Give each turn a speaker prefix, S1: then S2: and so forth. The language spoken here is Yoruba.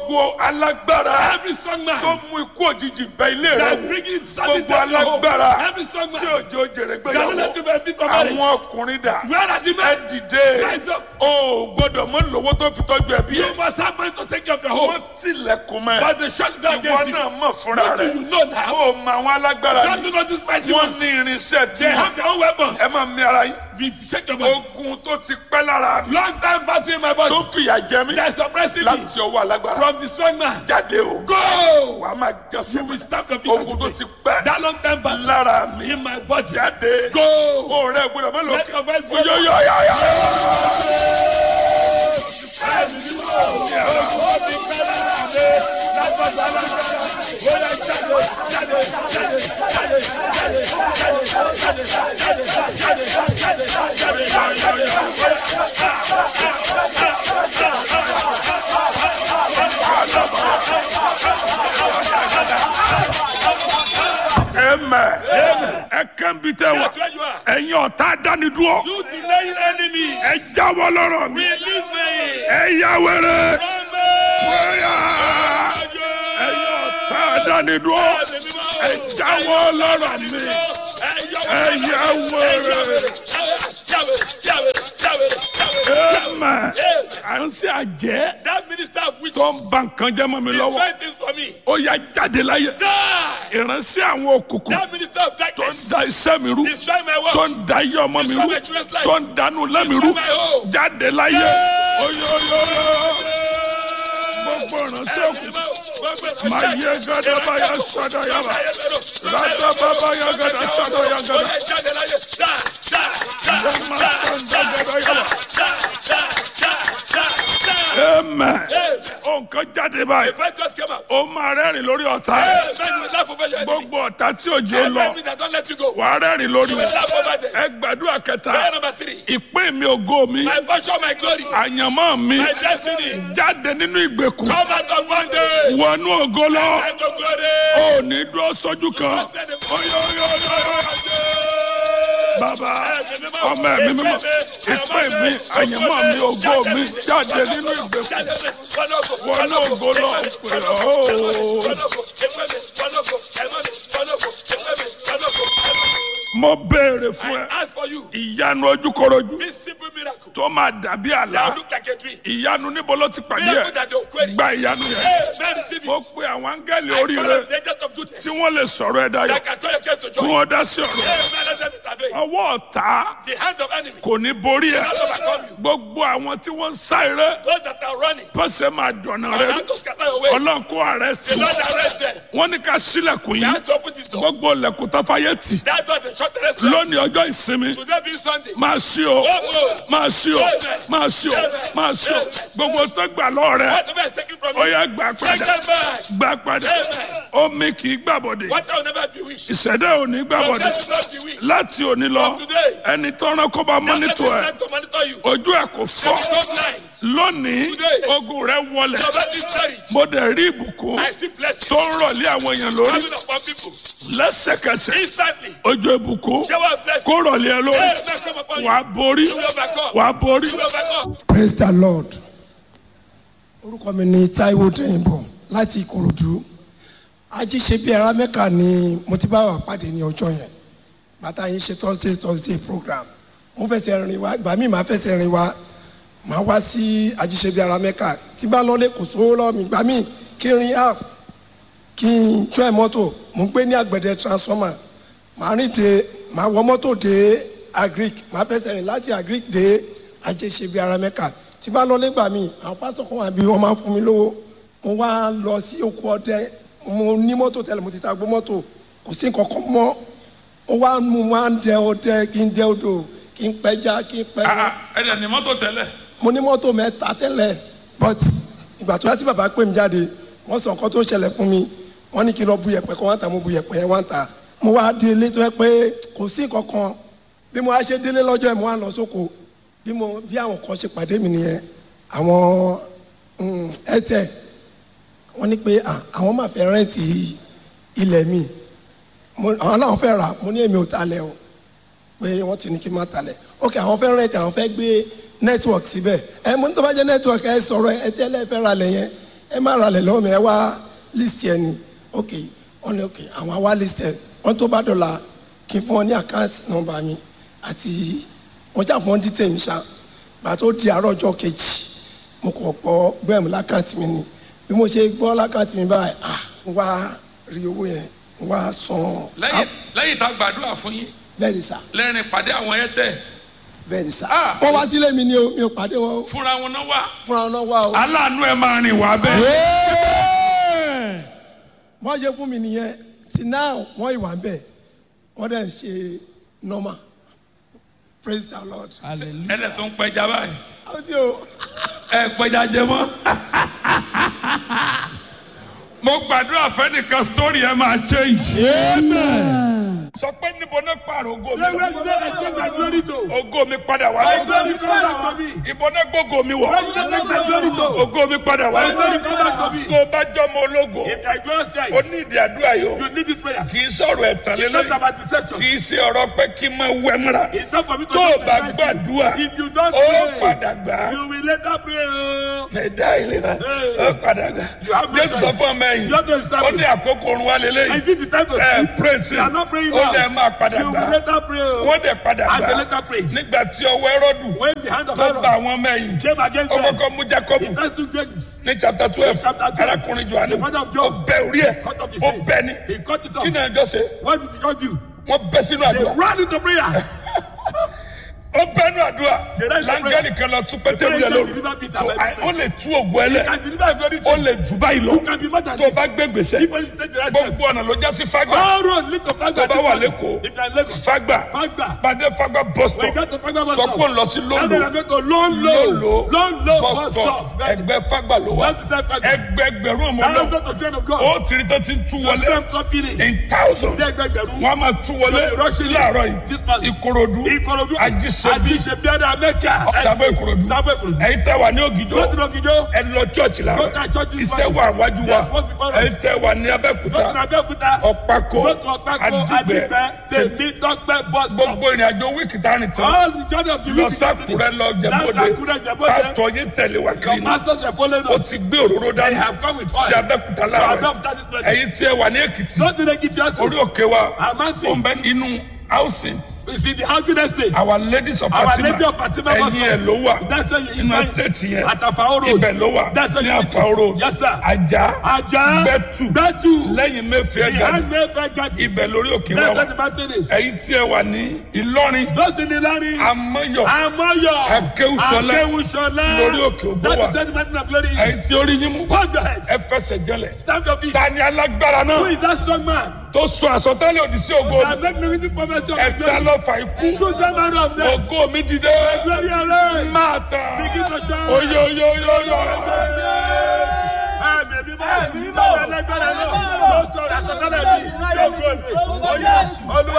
S1: gbogbo alágbára
S2: Every strong
S1: tó
S2: man
S1: mú ikú òjijì bẹ ilé rẹ
S2: that
S1: wò
S2: bringing sudden
S1: gbogbo
S2: death to home.
S1: alágbára
S2: Every strong
S1: tí
S2: man
S1: òjò jèrè
S2: that will
S1: gbéyàwó
S2: let you benefit from marriage.
S1: àwọn ọkùnrin dà
S2: Where are the
S1: ẹ
S2: men?
S1: dìde
S2: Rise up.
S1: o ò gbọ́dọ̀ mọ lówó tó fi tọ́jú ẹbí
S2: You
S1: ẹ
S2: must have money to take care of your home.
S1: wọ́n tilẹ̀kùn mẹ́
S2: But they shut down
S1: ìwọ
S2: against you.
S1: náà mọ̀ fúnra
S2: What do
S1: rẹ
S2: you know now?
S1: o mọ àwọn alágbára
S2: God
S1: ni
S2: do not despise you.
S1: wọ́n ní irinṣẹ́ tí
S2: They have their own weapon.
S1: ẹ máa mi ara yín
S2: Be shake your body.
S1: ogun tó ti pẹ́ lára mi
S2: Long time battery in my body.
S1: tó fìyà jẹ mí
S2: That's suppressing me
S1: láti ọwọ́ alágbára
S2: from the strong man.
S1: jáde o
S2: Go!
S1: wàá máa jẹ
S2: You will
S1: sọ́kùn
S2: stamp your feet as
S1: ogun tó
S2: you
S1: ti
S2: pray.
S1: pẹ́
S2: That long time battery
S1: lára mi
S2: in my body.
S1: jáde
S2: Go!
S1: o rẹ gbọ́dọ̀ mọ
S2: Let
S1: lókè
S2: your voice go.
S1: oyoyoyoyo. Amen. ẹ kàn bí tẹ wá
S2: That's where you are.
S1: ẹ̀yin ọ̀tá dánidúró
S2: You delaying enemy.
S1: ẹ jáwọ́ lọ́rọ̀ mi
S2: Release me.
S1: ẹ yá wẹrẹ
S2: From me.
S1: wẹ́yà ẹ̀yin ọ̀tá dánidúró ẹ jáwọ́ lọ́rọ̀ mi ẹ yá wẹrẹ. Amen. à ń ṣe àjẹ́
S2: That minister of witches
S1: tó ń ba nǹkan jẹ́ mọ́ mi
S2: is
S1: lọ́wọ́
S2: trying things for me.
S1: ó yá jáde láyé
S2: Die!
S1: ìránṣẹ́ àwọn òkùnkùn
S2: That minister of
S1: tó ń
S2: darkness
S1: da iṣẹ́ mi rú
S2: destroy my
S1: tó
S2: work.
S1: ń da iye ọmọ mi
S2: Destroy
S1: rú
S2: my children's life.
S1: tó ń dànù lẹ́mi rú
S2: Destroy my home.
S1: jáde láyé
S2: Yeah.
S1: oyoyo gbogbo ìránṣẹ́ òkùnkùn máa yẹ gada báyà sọ́dọ̀ yàrá rádà bàbá yà gada sọ́dọ̀ yà gada yàmà sọ́dọ̀ gada yàrá amen nǹkan jáde báyìí ó máa rẹ́rìn lórí ọ̀tá gbogbo ọ̀tá tí òjò lọ wàá rẹ́rìn lórí wọn ẹ gbàdúrà kẹta ìpín mi ògo mi
S2: My portion, my glory,
S1: àyànmọ́ mi
S2: my destiny,
S1: jáde nínú ìgbèkùn
S2: come out of bondage.
S1: wọnú ògo lọ
S2: I go glory.
S1: ò ní dúró sójú kan oyoyoyoyo bàbá ọmọ ẹ̀mí mímọ́ ìpín mi àyànmọ́ mi ògo mi jáde nínú ìgbèkùn wọnú ògo lọ pé ooo. mo béèrè fún ẹ
S2: Ask for you
S1: ìyanu ojúkorojú
S2: this simple miracle
S1: tó máa dàbí àlá
S2: that look like a tree.
S1: ìyanu níbo ló ti pàdé
S2: Miracle
S1: ẹ
S2: that you're querying.
S1: gba ìyanu yẹn
S2: Hey, man, receive
S1: mo
S2: it.
S1: pe àwọn áńgẹ́lì
S2: I
S1: oríire
S2: call on the agent of goodness
S1: tí wọ́n lè sọ̀rọ̀ ẹ dayọ̀
S2: that can turn your case to
S1: kí
S2: joy.
S1: wọ́n dá sí ọ̀rọ̀
S2: Hey, man, let them intervene.
S1: ọwọ́ ọ̀tá
S2: The hand of enemy
S1: kò ní borí ẹ
S2: cannot overcome you.
S1: gbogbo àwọn tí wọ́n ń sá eré
S2: Those that are running,
S1: pọ́sẹ̀ máa dọ̀nà
S2: I
S1: rẹ
S2: have to scatter away.
S1: ọlọ́run kó ààrẹ sí
S2: The Lord arrest them.
S1: wọ́n ní ká sílẹ̀kùn
S2: He
S1: yìí
S2: has to open this door.
S1: gbogbo ilẹ̀kùn tó fàyè tì
S2: That door is shut the restaurant.
S1: lónìí ọjọ́ ìsinmi
S2: Today being Sunday.
S1: máa ṣí o máa ṣí o máa ṣí o máa ṣí o gbogbo tó gbà lọ́ọ̀ rẹ
S2: Whatever is taken from
S1: ó
S2: you,
S1: yá gbà
S2: take
S1: padà
S2: them back.
S1: gbà padà omi kì í gbàbọ̀dé
S2: What I will never be wished.
S1: ìṣẹ̀dá ò ní
S2: Your
S1: gbàbọ̀dé
S2: death will not be wished.
S1: láti òní lọ ẹni tọ́ran kó bá
S2: Let
S1: mọ́nítò
S2: this
S1: ẹ̀
S2: time to monitor you.
S1: ojú ẹ̀ kò fọ́
S2: Let it go blind.
S1: lónìí ogun rẹ wọlẹ̀
S2: Your body is buried.
S1: mo dẹ̀ rí ìbùkún
S2: I still bless
S1: tó
S2: you.
S1: ń rọ̀lé àwọn èèyàn lórí
S2: Coming upon people.
S1: lẹ́sẹ̀kẹsẹ̀
S2: Instantly.
S1: ojú ìbùkún
S2: Shower of blessing.
S1: kó rọ̀lé ẹ lórí
S2: Hey, bless come upon you.
S1: wàá borí
S2: You will overcome.
S1: wàá borí.
S2: You will overcome.
S3: praise the lord orúkọ mi ni taiwo dẹ́yìnbọ̀ láti ìkòròdú ajíṣe bíi ara mẹ́ka ni mo ti bá wà pàdé ní ọjọ́ yẹn bàtà yín ṣe thursday thursday program mo fẹsẹ̀ rìn wá ìgbà míì máa fẹsẹ̀ rìn wá máa wá sí ajíṣe bíi ara mẹ́ka tí bá lọ́lé kò sówó lọ́wọ́ mi ìgbà míì kí n rin half kí n jọ ẹ̀ mọ́tò mo ń gbé ní àgbẹ̀dẹ transformer màá rìn dé màá wọ mọ́tò dé agric màá fẹsẹ̀ rìn láti agric dé ajéṣe bíi ara mẹ́ka tí bá lọ lẹ́gbà mi àwọn pásítọ̀ kan wà bí wọ́n máa ń fún mi lówó mo wá lọ sí oko ọdẹ mo ní mọ́tò tẹ́lẹ̀ mo ti ta gbó mọ́tò kò sí nǹkan kan mọ́ mo wá mo wá ń dẹ ọdẹ kí n dẹ odò kí n pẹja kí n pẹja
S1: ẹ dẹ̀ ní mọ́tò tẹ́lẹ̀
S3: mo ní mọ́tò mẹ́ta tẹ́lẹ̀ but ìgbà tó yá tí bàbá pè mí jáde wọ́n sọ nǹkan tó ṣẹlẹ̀ fún mi wọ́n ní kí n lọ bu yẹ̀pẹ̀ kan wọ́n ta mo bu yẹ̀pẹ̀ yẹn wọ́n ta mo wá dé ilé tó yẹ pé kò sí nǹkan kan bí mo wá ṣe délé lọ́jọ́ yẹn mo wá lọ sóko bí mo bí àwọn kan ṣe pàdé mi nìyẹn àwọn ẹtẹ wọ́n ní pé à, àwọn máa fẹ́ rẹ́ǹtì ilẹ̀ mi mo àwọn náà fẹ́ rà mo ní èmi ò talẹ̀ o pé wọ́n ti ní kí n má talẹ̀ ok àwọn fẹ́ rẹ́ǹtì àwọn fẹ́ gbé network síbẹ̀ ẹ mo ní tó bá jẹ́ network ẹ sọ̀rọ̀ ẹ tẹ́lẹ̀ fẹ́ ra lẹ̀ yẹn ẹ má ralẹ̀ lọ́wọ́ mi ẹ wá list ẹ ni ok wọ́n ní ok àwọn á wá list ẹ wọ́n tó bá dọ̀la kí n fún wọn ní account number mi àti wọ́n jà fún wọn detail mi ṣá gbà tó di àárọ̀ ọjọ́ kejì mo kàn pọ̀ bẹ́ẹ̀ mi lákàntì mi ni bí mo ṣe gbọ́ lákàntì mi báyìí ah n wá rí owó yẹn n wá san
S1: lẹ́yìn lẹ́yìn tá a gbàdúrà fún yín
S3: bẹ́ẹ̀ ni sà
S1: lẹ́rìn pàdé àwọn ẹ̀tẹ̀
S3: bẹ́ẹ̀ ni sà
S1: Ah.
S3: wọ́n wá sílé mi ni o mi ò pàdé wọn o
S1: fúnra wọn náà wá.
S3: fúnra wọn náà wá o
S1: aláàánú ẹ máa rìn wá bẹ́ẹ̀.
S3: wọ́n ṣe fún mi nìyẹn till now wọ́n ìwà ń bẹ̀ wọ́n dẹ̀ ń ṣe normal praise the lord.
S1: ẹ̀dẹ̀ tó ń pẹja báyìí
S3: àwọn tí o
S1: ẹ pẹja jẹ mọ́. mo gbàdúrà fẹ́nìkan story ẹ máa change. sọ pé níbo náà pààrọ̀ ògo mi
S2: Say where
S1: lọ.
S2: you dey take my glory to.
S1: ògo mi padà wá
S2: My
S1: lọ.
S2: glory come back to me.
S1: ìbò náà gbógo mi wọ̀.
S2: Where you dey take my glory to.
S1: ògo mi padà wá
S2: My glory
S1: lọ.
S2: come back to me.
S1: tó o bá jọmọ ológo
S2: If I glorious
S1: o
S2: Christ,
S1: ní ìdí àdúrà yìí o
S2: you need this prayer.
S1: kì í sọ̀rọ̀ ẹ̀tàn
S2: It's not
S1: lélẹ́yìn
S2: about deception.
S1: kì í ṣe ọ̀rọ̀ pé kí n máa wẹ́ múra
S2: It's not for me to
S1: tó o
S2: just
S1: bá
S2: advise you.
S1: gbàdúrà
S2: If you don't
S1: ó
S2: pray,
S1: padà gbà á.
S2: you will later pray. oh.
S1: ẹ̀dá ìlera ó padà gbà
S2: You have no
S1: jésù sọ
S2: choice.
S1: fún ọmọ ẹ̀yìn
S2: You have to
S1: ó
S2: establish.
S1: ní àkókò orun wa
S2: I
S1: lélẹ́yìn
S2: think the time to
S1: ẹ
S2: sleep.
S1: praise
S2: You are not praying
S1: ó
S2: now.
S1: lè máa padà
S2: You
S1: gbà
S2: will later pray. oh.
S1: wọ́n dẹ̀ padà
S2: And they
S1: gbà
S2: later prayed.
S1: nígbà tí ọwọ́ ẹrọ́dù
S2: When the hand of
S1: tó bá
S2: Aaron
S1: àwọn ọmọ ẹ̀yìn
S2: came against
S1: ó
S2: them,
S1: kọ́kọ́ mú jacob
S2: he first took James.
S1: ní chapter twelve
S2: Chapter 12.
S1: arákùnrin johannu
S2: The mother of
S1: ó
S2: John.
S1: bẹ orí ẹ̀
S2: Cut off his
S1: ó
S2: head.
S1: bẹ ní
S2: He cut it
S1: kí
S2: off.
S1: náà jọ ṣe
S2: What did God do?
S1: wọ́n bẹ́ sínú
S2: They
S1: àdúrà
S2: ran into prayer.
S1: ó bẹ́nu àdúrà
S2: They ran into
S1: láńgẹ́lì kan lọ tún pétérù
S2: The
S1: lẹ
S2: angel
S1: lóru
S2: delivered Peter
S1: So,
S2: by
S1: I- ó lè tú ògùn ẹlẹ
S2: And deliver glory to
S1: ó
S2: you.
S1: lè jù báyìí lọ
S2: You can be more than
S1: tó o
S2: this.
S1: bá gbé gbèsè
S2: If you take the right step.
S1: gbogbo ọ̀nà ló já sí fágbà
S2: All roads lead to Fagba.
S1: tó bá wà lẹ́kọ̀ọ́
S2: If you are in Lagos.
S1: fágbà
S2: Fagba.
S1: pàdé fágbà bus
S2: When you
S1: stop
S2: get to Fagba bus
S1: sọ
S2: stop.
S1: pé ń lọ sí
S2: Now they are
S1: lóńlò
S2: going to Lolo.
S1: lóńlò
S2: Lolo
S1: bus
S2: bus
S1: stop
S2: stop.
S1: ẹgbẹ́ fágbà ló wà
S2: That's the time Fagba.
S1: ẹgbẹgbẹ̀rún ọmọ náà
S2: Thousands of children of God.
S1: ó tìrì tó ti ń tú wọlé
S2: Them dropping it.
S1: in thousands
S2: Ní ẹgbẹgbẹ̀rún.
S1: wọ́n á máa tú wọlé
S2: They rush in.
S1: láàárọ̀
S2: This
S1: yìí
S2: man.
S1: ìkòròdú
S2: Ìkòròdú.
S1: ajísebí
S2: Àjíṣebíadà Mẹ́kà.
S1: sábẹ́ ìkòròdú
S2: Sábẹ́ Ìkòròdú.
S1: ẹ̀yin tẹ́ wà ní ògìjọ́
S2: Go to Lọ́gìjọ́.
S1: ẹ lọ church la
S2: Go to church this
S1: iṣẹ́
S2: morning.
S1: wà wájú wa
S2: There's work before us.
S1: ẹ̀yin tẹ́ wà ní
S2: Go to
S1: abẹ́kúta
S2: Abẹ́òkúta.
S1: ọ̀pákó
S2: Go to Ọ̀pákó.
S1: àdìgbẹ́
S2: Àdìgbẹ́. Tèmítọ́pẹ́ bus stop.
S1: gbogbo ìrìn àjò wíìkì tá a rìn tán
S2: All the journey of the
S1: lọ
S2: week.
S1: sákùrẹ́ lọ jẹ̀bọ́dé
S2: Down Àkúrẹ́, Jẹ̀bọ́dé.
S1: pásítọ̀ yín tẹ̀lé wa
S2: Your
S1: kiri ní
S2: masters are following
S1: ó
S2: us.
S1: ti gbé òróró
S2: They
S1: dání
S2: have come with oil.
S1: sí abẹ́kúta
S2: To
S1: láàárọ̀
S2: Abẹ́òkúta this morning.
S1: ẹ̀yin tí ẹ wà ní èkìtì
S2: Don't take it just
S1: orí òkè wa
S2: Amanti.
S1: ó ń bẹ inú housing
S2: It's in the housing estate.
S1: our ladies of
S2: Our
S1: fatima
S2: Lady of Fatima bus
S1: ẹ̀yin ẹ̀
S2: stop.
S1: ló wà
S2: That's where you
S1: inú
S2: find
S1: estate yẹn
S2: At Afao Road.
S1: ibẹ̀ ló wà
S2: That's where
S1: ní
S2: you find it.
S1: Afao Road
S2: Yes, sir.
S1: ajá
S2: Ajá.
S1: bẹ́tù
S2: Bẹ́tù.
S1: lẹ́yìn mẹ́fẹ̀ẹ́ gàdú
S2: Behind Mayfair Garden.
S1: ibẹ̀ lórí òkè wa
S2: That's
S1: wà
S2: where the mountain is.
S1: ẹ̀yin tí ẹ wà ní ìlọrin
S2: Those in Ìlọrin.
S1: amọ́yọ̀
S2: Amoyo.
S1: Akéwùsọlá.
S2: Akéwùsọlá.
S1: Lórí òkè Ògo
S2: That
S1: wà.
S2: is where the mountain of glory
S1: ẹ̀yin
S2: is.
S1: tí orí yín mú
S2: Hold your head.
S1: ẹ fẹsẹ̀ jẹlẹ̀
S2: Stand your feet.
S1: ta ni alágbára
S2: Who
S1: náà
S2: is that strong man?
S1: tó sọ àsọtẹ́lẹ̀ òdì sí ògo
S2: That make me with prophecy of the
S1: ẹ̀ta
S2: glory.
S1: lọ́fà ikú
S2: Shoot them out of them.
S1: ògo mi dìde
S2: Glory arise.
S1: máa tàn
S2: Begin to shout.
S1: oyoyoyoyo.
S2: Ẹ̀mí mímọ́. Ẹ̀mí mímọ́. Ẹlẹ́gbẹ̀rẹ̀ náà. Ló sọ̀rọ̀ àsọtẹ́lẹ̀ mi. Ṣé ògo mi? Olúwa.